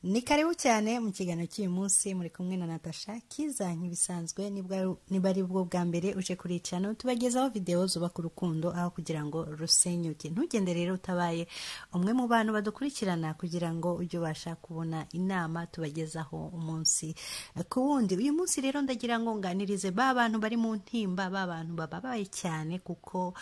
ni karibu cyane mu kiganiro cy'uyu munsi muri kumwe na natasha kiza nk'ibisanzwe nibwa- niba ari bwo bwa mbere uje kuri iyi cano tubagezaho videwo zubaka urukundo aho kugira ngo rusenyuke ntugende rero utabaye umwe mu bantu badukurikirana kugira ngo ujye ubasha kubona inama tubagezaho umunsi ku wundi uyu munsi rero ndagira ngo nganirize ba bantu bari mu ntimba ba bantu bababaye cyane kuko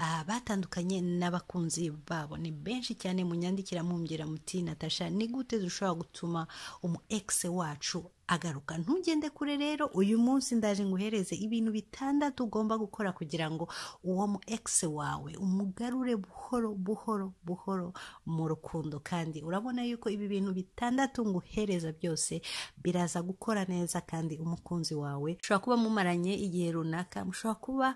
ah, batandukanye n'abakunzi babo ni benshi cyane munyandikira mumbwira muti natasha ni gute dushobora gutuma umu egisi wacu agaruka ntugende kure rero uyu munsi ndaje nguhereze ibintu bitandatu ugomba gukora kugira ngo uwo mu egisi wawe umugarure buhoro buhoro buhoro mu rukundo kandi urabona yuko ibi bintu bitandatu nguhereza byose biraza gukora neza kandi umukunzi wawe ushobora kuba mumaranye igihe runaka mushobora kuba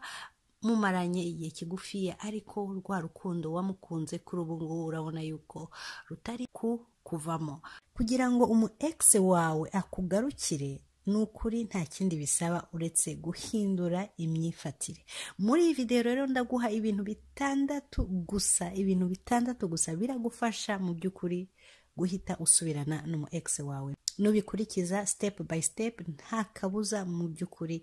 mumaranye igihe kigufiya ariko rwa rukundo wamukunze kuri ubu ngubu urabona yuko rutari ku kuvamo kugira ngo umu egisi wawe akugarukire ni ukuri nta kindi bisaba uretse guhindura imyifatire muri iyi video rero ndaguha ibintu bitandatu gusa ibintu bitandatu gusa biragufasha mu by'ukuri guhita usubirana n'umu egisi wawe nubikurikiza step by step nta kabuza mu by'ukuri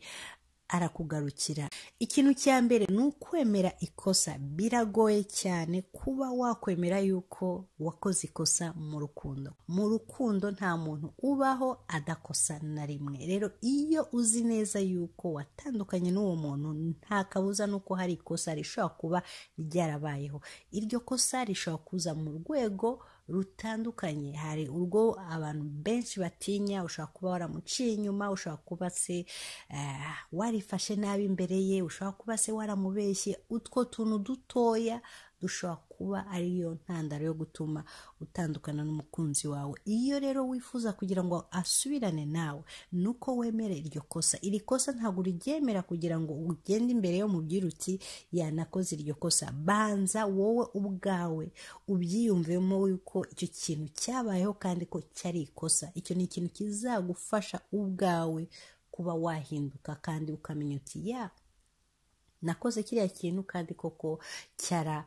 arakugarukira ikintu cya mbere ni ukwemera ikosa biragoye cyane kuba wakwemera yuko wakoze ikosa mu rukundo mu rukundo nta muntu ubaho adakosa na rimwe rero iyo uzi neza yuko watandukanye n'uwo muntu nta kabuza nuko hari ikosa rishobora kuba ryarabayeho iryo kosa rishobora kuza mu rwego rutandukanye hari urwo abantu benshi batinya ushobora kuba waramuciye inyuma ushobora kuba se eh, warifashe nabi imbere ye ushobora kuba se waramubeshye utwo tuntu dutoya dushobora kuba ariyo ntandaro yo gutuma utandukana n'umukunzi wawe iyo rero wifuza kugira ngo asubirane nawe ni uko wemere iryo kosa iri kosa ntabwo uriryemera kugira ngo ugende imbere yo mu uti yanakoze iryo kosa banza wowe ubwawe ubyiyumvemo yuko icyo kintu cyabayeho kandi ko cyari ikosa icyo ni ikintu kizagufasha ubwawe kuba wahinduka kandi ukamenya uti ya nakoze kiriya kintu kandi koko cyara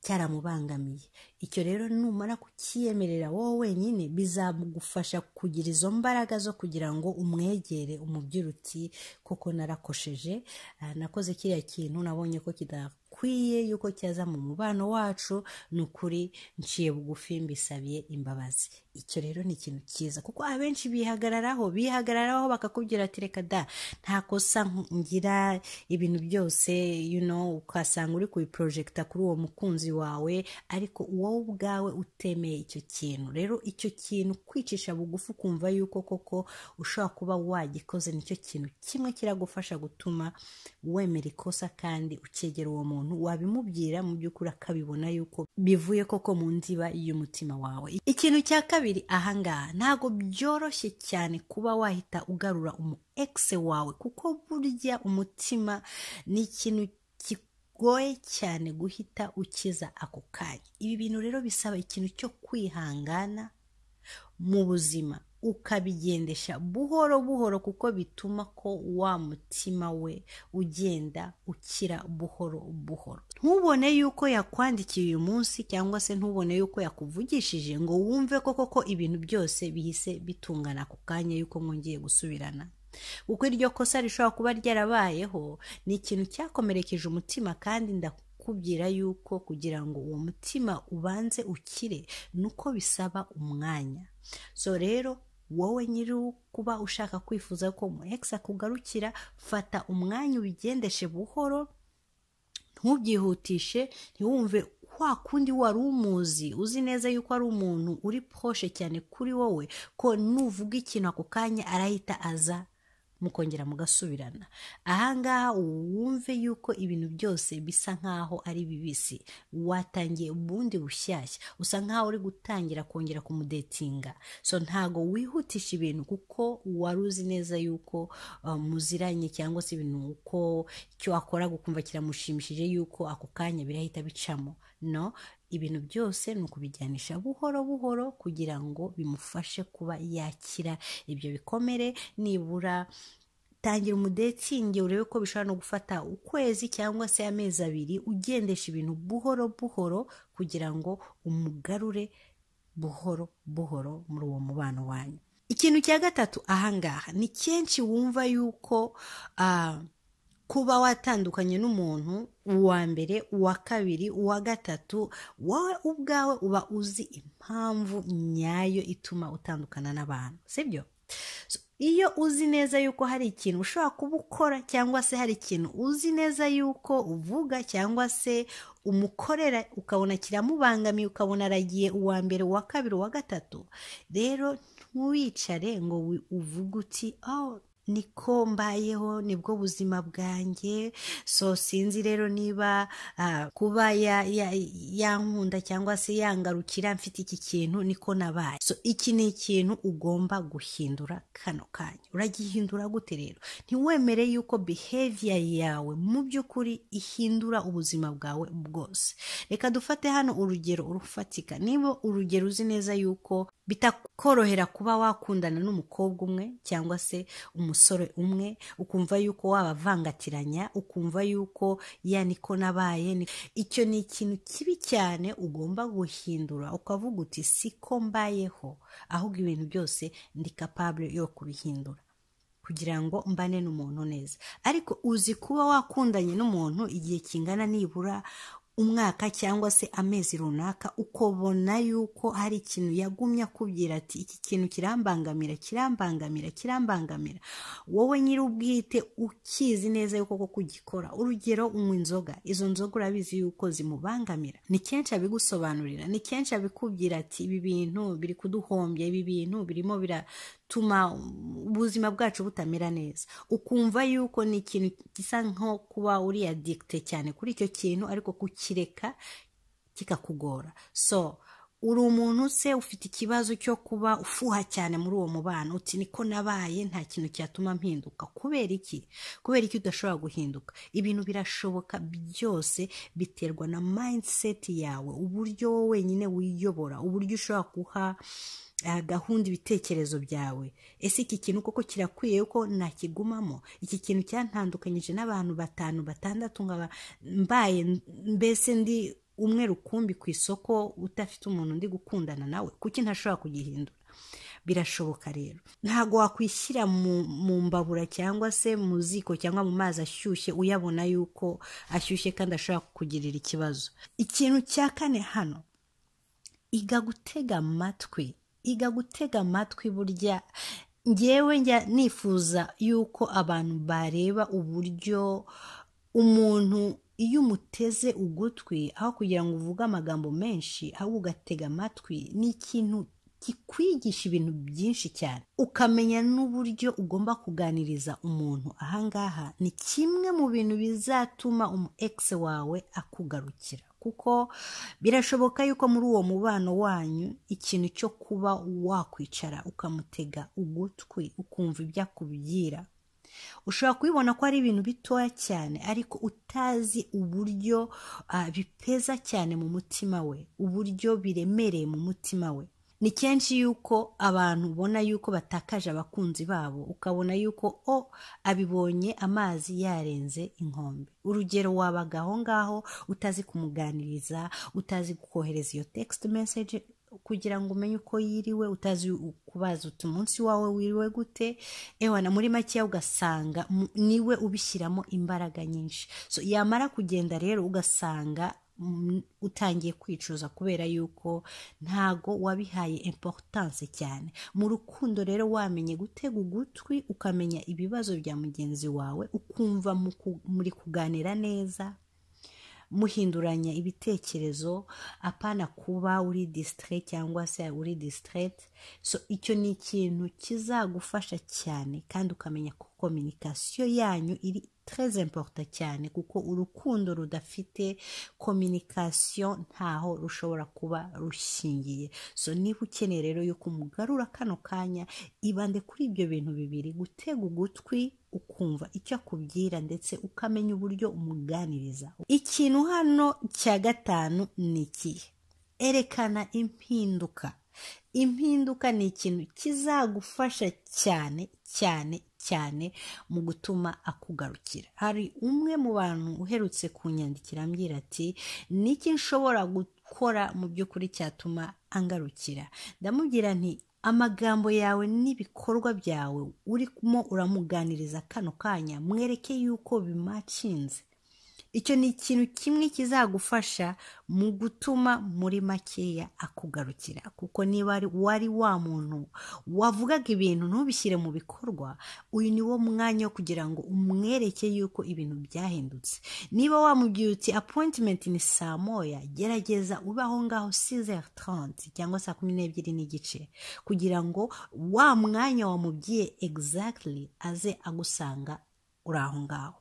cyaramubangamiye icyo rero numara kukiyemerera wowe wenyine bizagufasha kugira izo mbaraga zo kugira ngo umwegere umubwire uti koko narakosheje ah, nakoze kiriya kintu nabonye ko kidakwiye yuko cyaza mu mubano wacu ni ukuri nciye bugufi mbisabye imbabazi icyo rero ni ikintu cyiza kuko abenshi bihagararaho bihagararaho bakakubwira ati reka da nta kosa ngira ibintu byose you know, ukasanga uri kubiporojegita kuri uwo mukunzi wawe ariko wowe ubwawe utemeye icyo kintu rero icyo kintu kwicisha bugufi ukumva yuko koko ushobora kuba wagikoze nicyo kintu kimwe kiragufasha gutuma wemera ikosa kandi ukegera uwo muntu wabimubwira mu by'ukuri akabibona yuko bivuye koko mu ndiba y'umutima wawe ikintu cya kabiri ahangaha ntabwo byoroshye cyane kuba wahita ugarura umu egisi wawe kuko burya umutima ni ikintu ki- bigoye cyane guhita ukiza ako kanya ibi bintu rero bisaba ikintu cyo kwihangana mu buzima ukabigendesha buhoro buhoro kuko bituma ko wa mutima we ugenda ukira buhoro buhoro ntubone yuko yakwandikiye uyu munsi cyangwa se ntubone yuko yakuvugishije ngo wumve ko koko ibintu byose bihise bitungana ako kanya yuko mwongeye gusubirana kuko iryo kosa rishobora kuba ryarabayeho ni ikintu cyakomerekeje umutima kandi ndakubwira yuko kugira ngo uwo mutima ubanze ukire nuko bisaba umwanya so rero wowe nyiri kuba ushaka kwifuza ko mu egisi akugarukira fata umwanya ubigendeshe buhoro ntubyihutishe ntiwumve kwa kundi wari umuzi uzi neza yuko ari umuntu uri poshe cyane kuri wowe ko nuvuga ikintu ako kanya arahita aza mukongera mugasubirana ahangaha wumve yuko ibintu byose bisa nk'aho ari bibisi watangiye ubundi bushyashya usa nk'aho uri gutangira kongera kumudetinga so ntago wihutisha ibintu kuko wari uzi neza yuko uh, muziranye cyangwa se ibintu uko icyo akora gukumva kiramushimishije yuko ako kanya birahita bicamo no ibintu byose ni ukubijyanisha buhoro buhoro kugira ngo bimufashe kuba yakira ibyo bikomere nibura tangira umudetingi urebe ko bishobora no gufata ukwezi cyangwa se amezi abiri ugendesha ibintu buhoro buhoro kugira ngo umugarure buhoro buhoro muri uwo mubano wanyu ikintu cya gatatu ahangaha ni kenshi wumva yuko ah, kuba watandukanye n'umuntu uwa mbere uwa kabiri uwa gatatu wowe ubwawe uba uzi impamvu nyayo ituma utandukana n'abantu sibyo So, iyo uzi neza yuko hari ikintu ushobora kuba ukora cyangwa se hari ikintu uzi neza yuko uvuga cyangwa se umukorera ukabona kiramubangamiye ukabona aragiye uwa mbere uwa kabiri uwa gatatu rero ntiwicare ngo wi- uvuge uti oh niko mbayeho nibwo buzima bwanjye so sinzi rero niba ah, kuba ya- ya- yankunda cyangwa se yangarukira mfite iki kintu niko nabaye so iki ni ikintu ugomba guhindura kano kanya uragihindura gute rero ntiwemere yuko behavior yawe mu by'ukuri ihindura ubuzima bwawe bwose reka dufate hano urugero urufatika niba urugero uzi neza yuko bitakorohera kuba wakundana n'umukobwa umwe cyangwa se umusore umwe ukumva yuko wabavangatiranya ukumva yuko ya niko nabaye ni- icyo ni ikintu kibi cyane ugomba guhindura ukavuga uti siko mbayeho ahubwo ibintu byose ndi capable yo kubihindura kugira ngo mbane n'umuntu neza ariko uzi kuba wakundanye n'umuntu igihe kingana nibura umwaka cyangwa se amezi runaka ukabona yuko hari ikintu yagumye akubwira ati iki kintu kirambangamira kirambangamira kirambangamira wowe nyir'ubwite ukizi neza yuko koko ugikora urugero unywa inzoga izo nzoga urabizi yuko zimubangamira ni kenshi abigusobanurira ni kenshi abikubwira ati ibi bintu biri kuduhombya ibi bintu birimo biratuma ubuzima bwacu butamera neza ukumva yuko ni ikintu gisa nko kuba uri adikite cyane kuri icyo kintu ariko kukireka kikakugora so uri umuntu se ufite ikibazo cyo kuba ufuha cyane muri uwo mubano uti niko nabaye nta kintu cyatuma mpinduka kubera iki kubera iki udashobora guhinduka ibintu birashoboka byose biterwa na mindset yawe uburyo wowe wenyine wiyobora uburyo ushobora guha ah, gahunda ibitekerezo byawe ese iki kintu koko kirakwiye ko nakigumamo iki kintu cyantandukanyije n'abantu batanu batandatu nkaba mbaye mbese ndi umwe rukumbi ku isoko udafite umuntu ndi gukundana nawe kuki ntashobora kugihindura birashoboka rero ntabwo wakwishyira mu, mu mbabura cyangwa se mu ziko cyangwa mu mazi ashyushye uyabona yuko ashyushye kandi ashobora kukugirira ikibazo ikintu cya kane hano iga gutega amatwi iga gutega amatwi burya ngewe njya nifuza yuko abantu bareba uburyo umuntu iyo umuteze ugutwi aho kugira ngo uvuge amagambo menshi ahubwo ugatega amatwi ni ikintu kikwigisha ibintu byinshi cyane ukamenya n'uburyo ugomba kuganiriza umuntu ahangaha ni kimwe mu bintu bizatuma umu egisi wawe akugarukira kuko birashoboka yuko muri uwo mubano wanyu ikintu cyo kuba wakwicara ukamutega ugutwi ukumva ibyo akubwira ushobora kubibona ko ari ibintu bitoya cyane ariko utazi uburyo ah, bipeza cyane mu mutima we uburyo biremereye mu mutima we ni kenshi yuko abantu ubona yuko batakaje abakunzi babo ukabona yuko o abibonye amazi yarenze inkombe urugero wabaga aho ngaho utazi kumuganiriza utazi kohereza iyo text message kugira ngo umenye uko yiriwe utazi u- kubaza uti umunsi wawe wiriwe gute ewana muri makeya ugasanga mu- niwe ubishyiramo imbaraga nyinshi so yamara kugenda rero ugasanga mm, utangiye kwicuza kubera yuko ntago wabihaye importance cyane mu rukundo rero wamenye gutega ugutwi ukamenya ibibazo bya mugenzi wawe ukumva mu ku- muri kuganira neza muhinduranya ibitekerezo apana kuba uri disitire cyangwa se uri disitirete so icyo ni ikintu kizagufasha cyane kandi ukamenya ko kominikasiyo yanyu iri tereze importa cyane kuko urukundo rudafite kominikasiyo ntaho rushobora kuba rushingiye so niba ukeneye rero yuko umugarura kano kanya ibande kuri ibyo bintu bibiri gutega ugutwi ukumva icyo akubwira ndetse ukamenya uburyo umuganiriza ikintu hano cya gatanu ni ikihe erekana impinduka impinduka ni ikintu kizagufasha cyane cyane cyane mu gutuma akugarukira hari umwe mu bantu uherutse kunyandikira ambwira ati niki nshobora gu- gukora mu by'ukuri cyatuma angarukira ndamubwira nti amagambo yawe n'ibikorwa byawe urimo uramuganiriza kano kanya mwereke yuko bimacinze icyo ni ikintu kimwe kizagufasha mu gutuma muri makeya akugarukira kuko niba wari wa muntu wavugaga ibintu ntubishyire mu bikorwa uyu ni wo mwanya wo kugira ngo umwereke yuko ibintu byahindutse niba wamubwiye uti apoyintimenti ni saa moya gerageza ube aho ngaho sizeri taranti cyangwa saa kumi n'ebyiri n'igice kugira ngo wa mwanya wamubwiye egizagitiri aze agusanga uri aho ngaho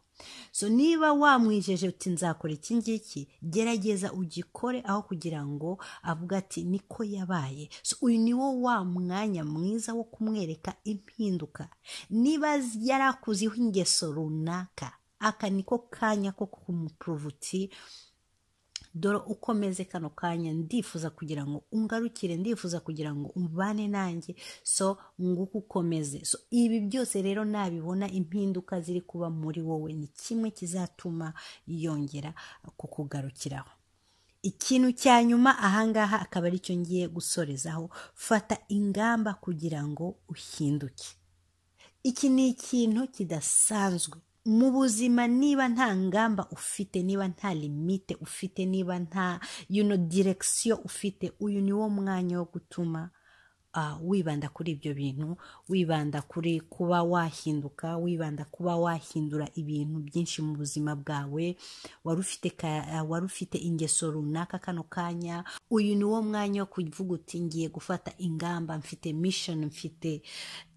so niba wamwijeje uti nzakora iki ngiki gerageza ugikore aho kugira ngo avuga ati niko yabaye so uyu ni wo wa mwanya mwiza wo kumwereka impinduka niba yari akuziho ingeso runaka aka niko kanya ko kumupuruvuti dore ukomeze kano kanya ndifuza kugira ngo ungarukire ndifuza kugira ngo umvane nanjye so nguko ukomeze so ibi byose rero nabibona impinduka ziri kuba muri wowe ni kimwe kizatuma yongera kukugarukiraho ikintu cya nyuma ahangaha akaba ari cyo ngiye gusorezaho fata ingamba kugira ngo uhinduke iki ni ikintu kidasanzwe mu buzima niba nta ngamba ufite niba nta limite ufite niba nta you know, direkisiyo ufite uyu ni wo mwanya wo gutuma wibanda kuri ibyo bintu wibanda kuri kuba wahinduka wibanda kuba wahindura ibintu byinshi mu buzima bwawe wari ufite ingeso runaka kano kanya uyu ni wo mwanya wo kuvuga uti ngiye gufata ingamba mfite mishoni mfite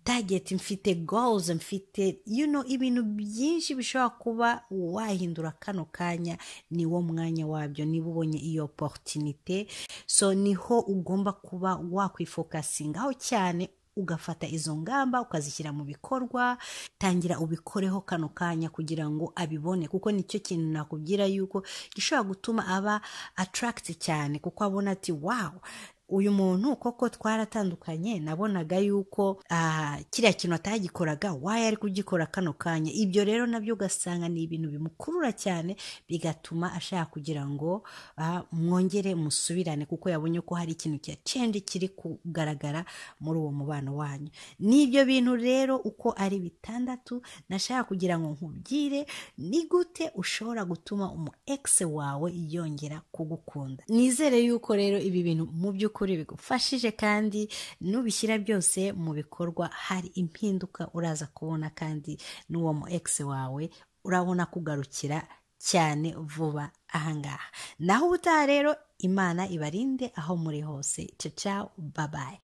target mfite goals mfite you know ibintu byinshi bishobora kuba wahindura kano kanya ni wo mwanya wabyo niba ubonye iyo opportunité so niho ugomba kuba wakwifokasingaho cyane ugafata izo ngamba ukazishyira mu bikorwa tangira ubikoreho kano kanya kugira ngo abibone kuko nicyo kintu nakubwira yuko gishobora gutuma aba attract cyane kuko abona ati wow uyu muntu koko twaratandukanye nabonaga yuko kiriya kintu atagikoraga wayo ari kugikora kano kanya ibyo rero nabyo ugasanga ni ibintu bimukurura cyane bigatuma ashaka kugira ngo mwongere musubirane kuko yabonye ko hari ikintu cya cendi kiri kugaragara muri uwo mubano wanyu ni ibyo bintu rero uko ari bitandatu nashaka kugira ngo nkubwire ni gute ushobora gutuma umu egisi wawe yongera kugukunda nizere yuko rero ibi bintu mu by'ukuri by'ukuri bigufashije kandi nubishyira byose mu bikorwa hari impinduka uraza kubona kandi n'uwo mu egisi wawe urabona kugarukira cyane vuba ahangaha naho ubutaha rero imana ibarinde aho muri hose cacawu babaye